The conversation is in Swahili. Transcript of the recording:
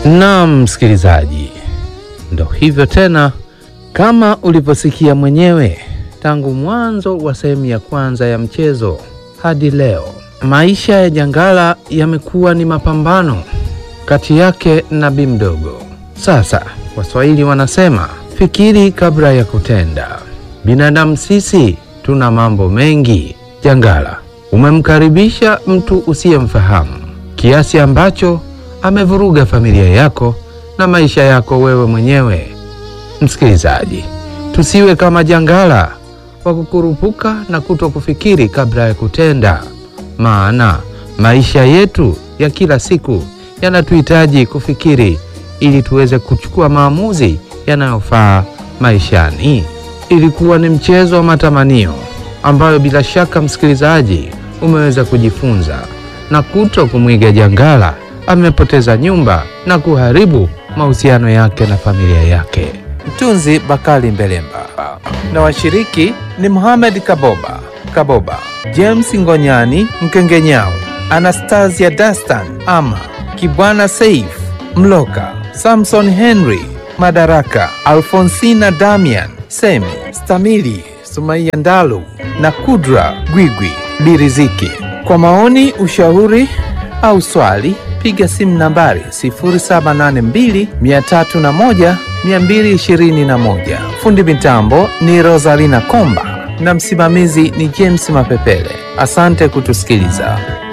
Naam, msikilizaji, ndo hivyo tena, kama ulivyosikia mwenyewe tangu mwanzo wa sehemu ya kwanza ya mchezo hadi leo, maisha ya Jangala yamekuwa ni mapambano kati yake na Bi Mdogo. Sasa Waswahili wanasema fikiri kabla ya kutenda. Binadamu sisi tuna mambo mengi. Jangala, umemkaribisha mtu usiyemfahamu kiasi ambacho amevuruga familia yako na maisha yako wewe mwenyewe. Msikilizaji, tusiwe kama Jangala wa kukurupuka na kuto kufikiri kabla ya kutenda, maana maisha yetu ya kila siku yanatuhitaji kufikiri ili tuweze kuchukua maamuzi yanayofaa maishani. Ilikuwa ni mchezo wa matamanio ambayo bila shaka msikilizaji umeweza kujifunza na kuto kumwiga Jangala amepoteza nyumba na kuharibu mahusiano yake na familia yake. Mtunzi Bakali Mbelemba na washiriki ni Mohamed Kaboba Kaboba, James Ngonyani Mkengenyao, Anastasia Dastan Ama Kibwana Saif Mloka, Samson Henry Madaraka, Alfonsina Damian Semi Stamili Sumaiya Ndalu na Kudra Gwigwi Biriziki. Kwa maoni, ushauri au swali piga simu nambari 0782 301 221. Fundi mitambo ni Rosalina Komba na msimamizi ni James Mapepele. Asante kutusikiliza.